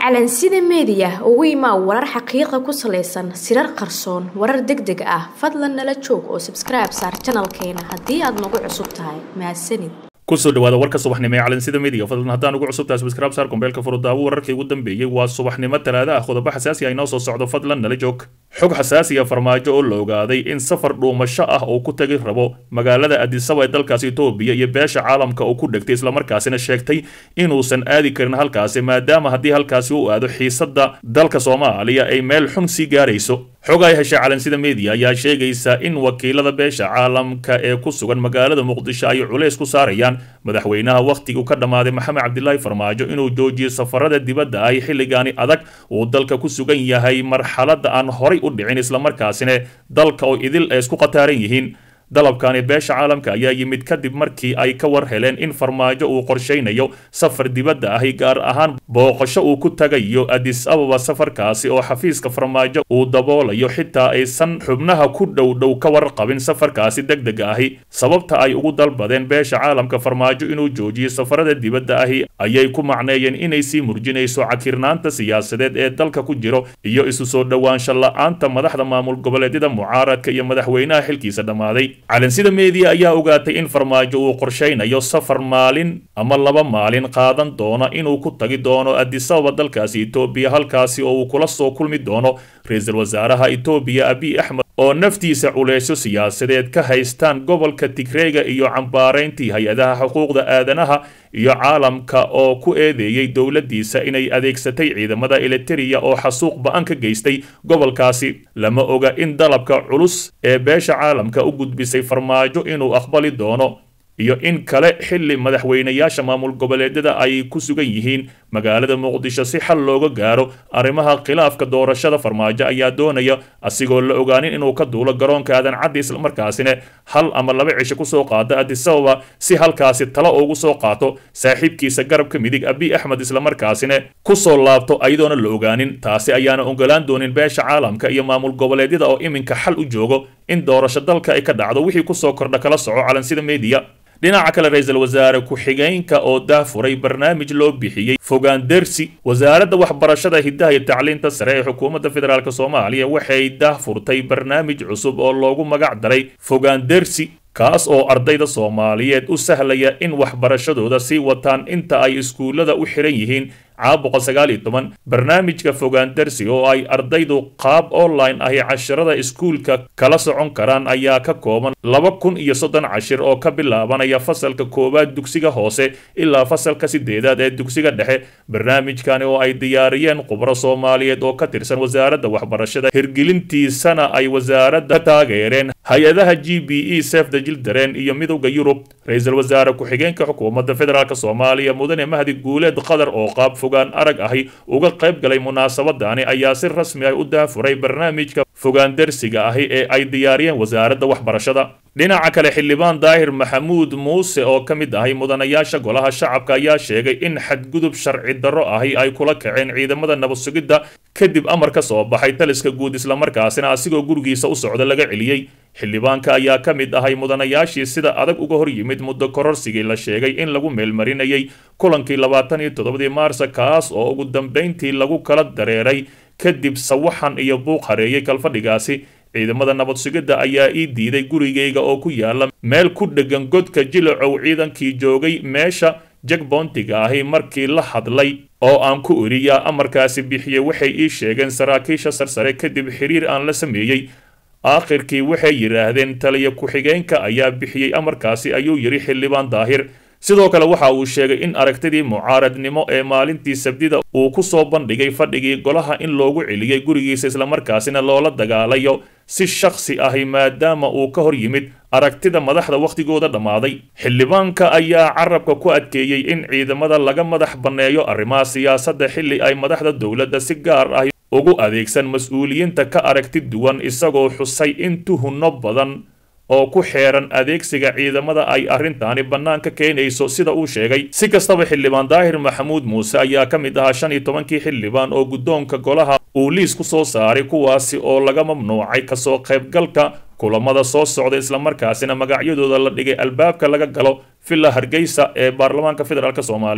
calansida meediya ugu imaa warar xaqiiqa ku salaysan sirar qarsoon warar deg deg ah fadlan nala joog oo sabskribe saar janalkeena haddii aad nagu cusub tahay mahadsanid kusoo dhawaada warka subaxnimo ee calansida media fadlan haddaan ugu cusubtahay subscribe saar kombeelka furudaawo wararkii ugu dambeeyey waa subaxnimo talaada ah qodobo xasaasi ah inoo soo socdo fadlan nala joog xog xasaasi ah farmaajo oo la ogaaday in safar dhuumasho ah uu ku tagi rabo magaalada adisaba ee dalkaasi etoobiya iyo beesha caalamka uu ku dhegtay islamarkaasina sheegtay inuusan aadi karin halkaasi maadaama haddii halkaasi uu aado xiisadda dalka soomaaliya ay meel xun sii gaarayso xog ay heshay calansida media ayaa sheegaysa in wakiilada beesha caalamka ee ku sugan magaalada muqdisho ay culays ku saarayaan madaxweynaha wakhtigu ka dhammaaday maxamed cabdilaahi farmaajo inuu joojiyo safarada dibadda ay xilligaani adag uu dalka ku sugan yahay marxaladda aan horay u dhicin islamarkaasina dalka oo idil ay isku qataaran yihiin dalabkani beesha caalamka ayaa yimid kadib markii ay ka war heleen in farmaajo uu qorshaynayo safar dibadda ahi gaar ahaan booqasho uu ku tagayo adis ababa safarkaasi oo xafiiska farmaajo uu daboolayo xitaa aysan xubnaha ku dhow dhow ka warqabin safarkaasi deg dega ahi sababta ay ugu dalbadeen beesha caalamka farmaajo inuu joojiyo safarada dibadda ahi ayay ku macneeyeen inay sii murjinayso cakirnaanta siyaasadeed ee dalka ku jiro iyo isu soo dhowaansho la-aanta madaxda maamul goboleedyada mucaaradka iyo madaxweynaha xilkiisa dhammaaday calansida media ayaa ogaatay in farmaajo uu qorshaynayo safar maalin ama laba maalin qaadan doono inuu ku tagi doono adisababa dalkaasi etoobiya halkaasi oo uu kula soo kulmi doono ra-iisul wasaaraha etoobiya abiy axmed oo naftiisa culeysyo siyaasadeed ka haystaan gobolka tigreega iyo cambaarayntii hay-adaha xuquuqda aadanaha iyo caalamka oo ku eedeeyey dowladdiisa inay adeegsatay ciidamada eliteria oo xasuuq ba-an ka geystay gobolkaasi lama oga in dalabka culus ee beesha caalamka u gudbisay farmaajo inuu aqbali doono iyo in kale xilli madaxweynayaasha maamul goboleedyada ay ku sugan yihiin magaalada muqdisho si xal looga gaaro arrimaha khilaafka doorashada farmaajo ayaa doonaya asigoo la ogaanin inuu ka duulo garoonka aadan caddi islamarkaasina hal ama laba cisho kusoo qaado adisababa si halkaasi talo ugu soo qaato saaxiibkiisa garabka midig abiy axmed islamarkaasina kusoo laabto ayadoona la ogaanin taasi ayaana ogolaan doonin beesha caalamka iyo maamul goboleedyada oo iminka xal u joogo in doorasho dalka ay ka dhacdo wixii kusoo kordha kala soco calansida media dhinaca kale ra-iisul wasaare ku-xigeenka oo daafuray barnaamij loo bixiyey fogaandersi wasaaradda waxbarashada hiddaha iyo tacliinta sare ee xukuumadda federaalk soomaaliya waxay daahfurtay barnaamij cusub oo loogu magac daray fogaandersi kaas oo ardayda soomaaliyeed u sahlaya in waxbarashadooda sii wataan inta ay iskuullada u xiran yihiin caabuqa sagaal iyo toban barnaamijka fogaandarsi oo ay ardaydu qaab online ahi cashirada iskuulka kala socon karaan ayaa ka kooban laba kun iyo soddon cashir oo ka bilaabanaya fasalka koowaad dugsiga hoose ilaa fasalka sideedaad ee dugsiga dhexe barnaamijkani oo ay diyaariyeen khubro soomaaliyeed oo ka tirsan wasaaradda waxbarashada hirgelintiisana ay wasaaradda taageereen hay-adaha g b e sefda jildareen iyo midowda yurub ra-iisul wasaare ku-xigeenka xukuumadda federaalk soomaaliya mudane mahdi guuleed qatar oo qaab fogaan arag ahi uga qayb galay munaasabadani ayaa si rasmi ah u daafuray barnaamijka fogaandarsiga ahi ee ay diyaariyeen wasaaradda waxbarashada dhinaca kale xildhibaan daahir maxamuud muuse oo ka mid ahay mudanayaasha golaha shacabka ayaa sheegay in xadgudub sharci darro ahi ay kula kaceen ciidamada nabad sugidda kadib amar ka soo baxay taliska guud islamarkaasina asigoo gurigiisa u socda laga celiyey xildhibaanka ayaa ka mid ahay mudanayaashii sida adag uga hor yimid muddo kororsigii la sheegay in lagu meelmarinayay kulankii labaatan iyo toddobadii maarsa kaas oo ugu dambayntii lagu kala dareeray kadib sawaxan iyo buuq hareeyay kalfadhigaasi ciidamada nabad sugidda ayaa ii diiday gurigayga oo ku yaala meel ku dheggan godka jilacow ciidankii joogay meesha jagboontiga ahi markii la hadlay oo aan ku iri yaa amarkaasi bixiyey waxay ii sheegeen saraakiisha sarsare kadib xiriir aan la sameeyey aakhirkii waxay yidhaahdeen taliya ku-xigeenka ayaa bixiyey amarkaasi ayuu yidhi xildhibaan daahir sidoo kale waxa uu sheegay in aragtidii mucaaradnimo ee maalintii sabdida uu ku soo bandhigay fadhigii golaha in loogu celiyey gurigiisa islamarkaasina loola dagaalayo si shakhsi ahi maadaama uu ka hor yimid aragtida madaxda wakhtigooda dhammaaday xildhibaanka ayaa carabka ku adkeeyey in ciidamada laga madax banneeyo arrimaha siyaasadda xilli ay madaxda dowladda si gaar ah ugu adeegsan mas-uuliyiinta ka aragti duwan isagoo xusay in tuhunno badan oo ku xeeran adeegsiga ciidamada ay arrintaani bannaanka keenayso sida uu sheegay si kastaba xildhibaan daahir maxamuud muuse ayaa ka mid ahaa shan iyo tobankii xildhibaan oo guddoonka golaha uu liis ku soo saaray kuwaasi oo laga mamnuucay kasoo qaybgalka kulamada soo socda islamarkaasina magacyadooda la dhigay albaabka laga galo villa hargeysa ee baarlamaanka federaalk soomaaliya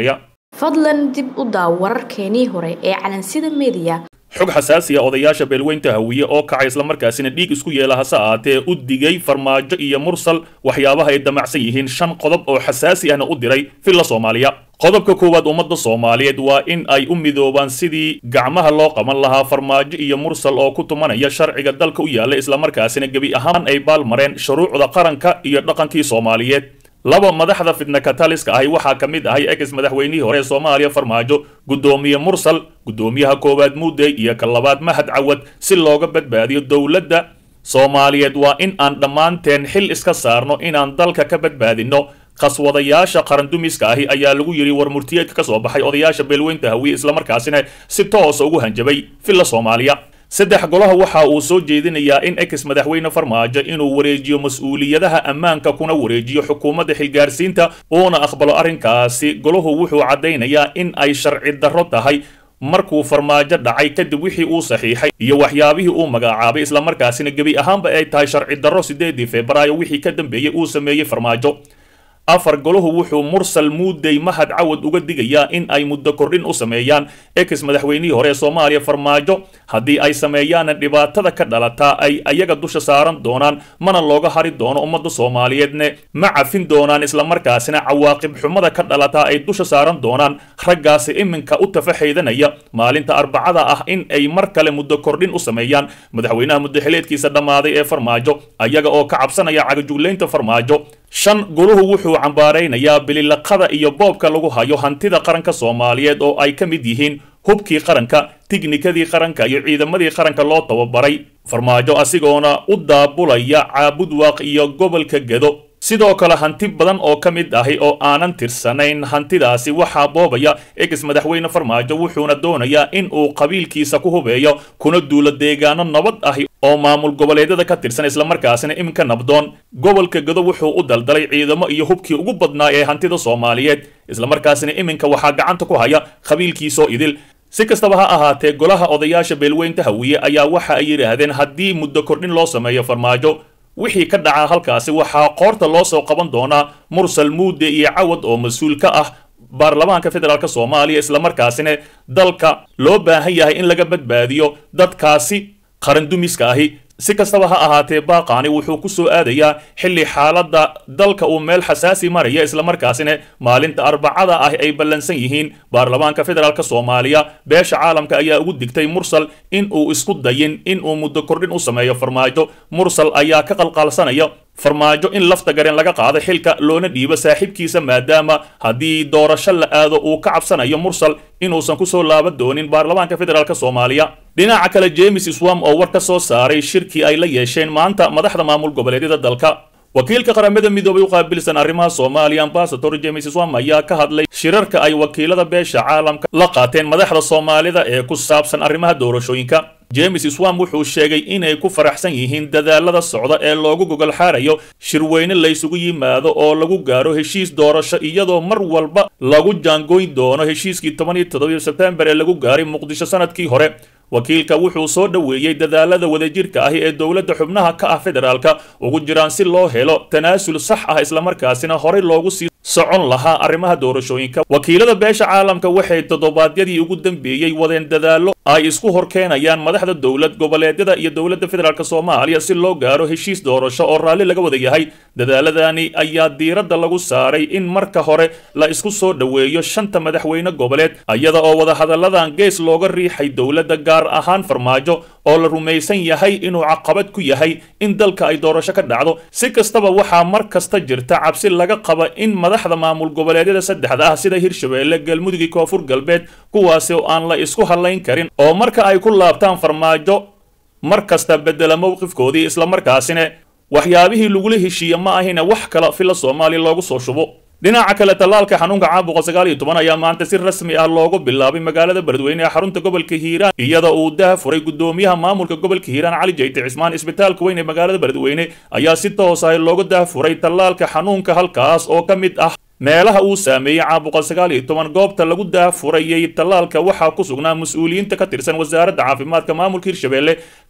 fadlan dib u daaw wararkeenii hore ee calansida meediya xog xasaasiya odayaasha beelweynta hawiye oo kacay islamarkaasina dhiig isku yeela hase ahaatee u digay farmaajo iyo mursal waxyaabaha ay damacsan yihiin shan qodob oo xasaasi ahna u diray villa soomaaliya qodobka koowaad ummadda soomaaliyeed waa in ay u midoobaan sidii gacmaha loo qaban lahaa farmaajo iyo mursal oo ku tumanaya sharciga dalka u yaalla islamarkaasina gebi ahaan ay baalmareen shuruucda qaranka iyo dhaqankii soomaaliyeed laba madaxda fidna kataliska ahi waxaa ka mid ahay ex madaxweynihii hore ee soomaaliya farmaajo guddoomiye mursal guddoomiyaha koowaad muudey iyo ka labaad mahad cawad si looga badbaadiyo dowladda soomaaliyeed waa in aan dhammaanteen xil iska saarno inaan dalka ka badbaadinno qaswadayaasha qarandumiska ahi ayaa lagu yidhi war murtiyeedka ka soo baxay odayaasha beelweynta hawiye islamarkaasina si toosa ugu hanjabay villa soomaaliya saddex golaha waxa uu soo jeedinayaa in ex madaxweyne farmaajo inuu wareejiyo mas-uuliyadaha ammaanka kuna wareejiyo xukuumadda xilgaarsiinta uuna aqbalo arrinkaasi golahu wuxuu caddaynayaa in ay sharci darro tahay markuu farmaajo dhacay kadib wixii uu saxiixay iyo waxyaabihii uu magacaabay islamarkaasina gebi ahaanba ay tahay sharci darro sideedii febraayo wixii ka dambeeyey uu sameeyey farmaajo afar golahu wuxuu mursal muudey mahad cawad uga digayaa in ay muddo kordhin u sameeyaan ex madaxweynihii hore ee soomaaliya farmaajo haddii ay sameeyaana dhibaatada ka dhalataa ay ayaga dusha saaran doonaan mana looga hari doono ummadda soomaaliyeedne ma cafin doonaan islamarkaasina cawaaqib xumada ka dhalataa ay dusha saaran doonaan raggaasi iminka u tafaxaydanaya maalinta arbacada ah in ay mar kale muddo kordhin u sameeyaan madaxweynaha muddaxileedkiisa dhammaaday ee farmaajo ayaga oo ka cabsanaya cagajuglaynta farmaajo shan goluhu wuxuu cambaaraynayaa bililaqada iyo boobka lagu hayo hantida qaranka soomaaliyeed oo ay ka mid yihiin hubkii qaranka tignikadii qaranka iyo ciidamadii qaranka loo tababaray farmaajo asigoona u daabulaya caabudwaaq iyo gobolka gedo sidoo kale hanti badan oo ka mid ahi oo aanan tirsanayn hantidaasi waxaa boobaya ex madaxweyne farmaajo wuxuuna doonayaa in uu qabiilkiisa ku hubeeyo kuna duulo deegaano nabad ahi oo maamul goboleedyada ka tirsan islamarkaasina iminka nabdoon gobolka gedo wuxuu u daldalay ciidamo iyo hubkii ugu badnaa ee hantida soomaaliyeed islamarkaasina iminka waxaa gacanta ku haya qabiilkiisoo idil si kastaba ha ahaatee golaha odayaasha beelweynta hawiye ayaa waxa ay yidhaahdeen haddii muddo kordhin loo sameeyo farmaajo wixii ka dhaca halkaasi waxaa qoorta loo soo qaban doonaa mursal muude iyo cawad oo mas-uul ka ah baarlamaanka federaalk soomaaliya islamarkaasina dalka loo baahan yahay in laga badbaadiyo dadkaasi qarandumiska ahi si kastaba ha ahaatee baaqaani wuxuu ku soo aadayaa xilli xaaladda dalka uu meel xasaasi maraya islamarkaasina maalinta arbacada ah ay ballansan yihiin baarlamaanka federaalk soomaaliya beesha caalamka ayaa ugu digtay mursal in uu isku dayin in uu muddo kordhin u sameeyo farmaajo mursal ayaa ka qalqaalsanaya farmaajo in lafta gareen laga qaado xilka loona dhiibo saaxiibkiisa maadaama haddii doorasho la aado uu ka cabsanayo mursal inuusan kusoo laaban doonin baarlamaanka federaalk soomaaliya dhinaca kale james swam oo war ka soo saaray shirkii ay la yeesheen maanta madaxda maamul goboleedyada dalka wakiilka qaramada midoobay u qaabilsan arrimaha soomaaliya ambasador james swam ayaa ka hadlay shirarka ay wakiilada beesha caalamka la qaateen madaxda soomaalida ee ku saabsan arrimaha doorashooyinka james swam wuxuu sheegay inay ku faraxsan yihiin dadaalada socda ee loogu gogol xaarayo shirweyne laysugu yimaado oo lagu gaaro heshiis doorasho iyadoo mar walba lagu jaangoyn doono heshiiskii toban iyo toddobiyo sebtembar ee lagu gaaray muqdisho sanadkii hore wakiilka wuxuu soo dhoweeyey dadaalada wadajirka ahi ee dowladda xubnaha ka ah federaalka ugu jiraan si loo helo tanaasul sax ah islamarkaasina horey loogu sii socon lahaa arrimaha doorashooyinka wakiilada beesha caalamka waxay toddobaadyadii ugu dambeeyey wadeen dadaallo ay isku horkeenayaan madaxda dowlad goboleedyada iyo dowladda federaalk soomaaliya si loo gaaro heshiis doorasho oo raalli laga wada yahay dadaaladani ayaa diiradda lagu saaray in marka hore la isku soo dhoweeyo shanta madaxweyne goboleed iyada oo wadahadalladan gees looga riixay dowladda gaar ahaan farmaajo oo la rumaysan yahay inuu caqabad ku yahay in dalka ay doorasho ka dhacdo si kastaba waxaa mar kasta jirta cabsi laga qaba in madaxda maamul goboleedyada saddexda ah sida hirshabeelle galmudug iyo koonfur galbeed kuwaasi oo aan la isku hadlayn karin oo marka ay ku laabtaan farmaajo mar kasta bedela mowqifkoodii islamarkaasina waxyaabihii lagula heshiiye ma ahina wax kale fila soomaaliya loogu soo shubo dhinaca kale tallaalka xanuunka caabuqa sagaal iyo toban ayaa maanta si rasmi ah loogu bilaabay magaalada beledweyne ee xarunta gobolka hiiraan iyada uu daha furay gudoomiyaha maamulka gobolka hiiraan cali jayte cismaan isbitaalka weyn ee magaalada beledweyne ayaa si toos ah looga daha furay tallaalka xanuunka halkaas oo ka mid ah meelaha uu saameeyey caabuqa sagaal iyo toban goobta lagu daafurayay tallaalka waxaa ku sugnaa mas-uuliyiinta ka tirsan wasaaradda caafimaadka maamulka hirshabeelle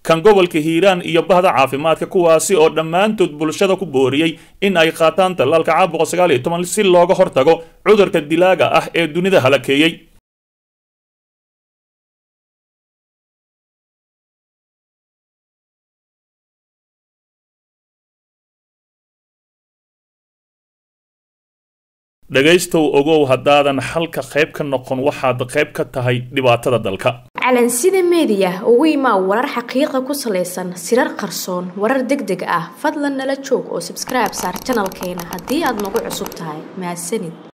kan gobolka hiiraan iyo bahda caafimaadka kuwaasi oo dhammaantood bulshada ku booriyey in ay qaataan tallaalka caabuqa sagaal iyo toban si looga hortago cudurka dilaaga ah ee dunida halakeeyey dhegaystow ogow haddaadan xalka qayb ka noqon waxaad qayb ka tahay dhibaatada dalka calansida meediya ugu imaa warar xaqiiqa ku salaysan sirar qarsoon warar deg deg ah fadlan nala joog oo sabskribe saar janalkeena haddii aad nagu cusub tahay mahadsanid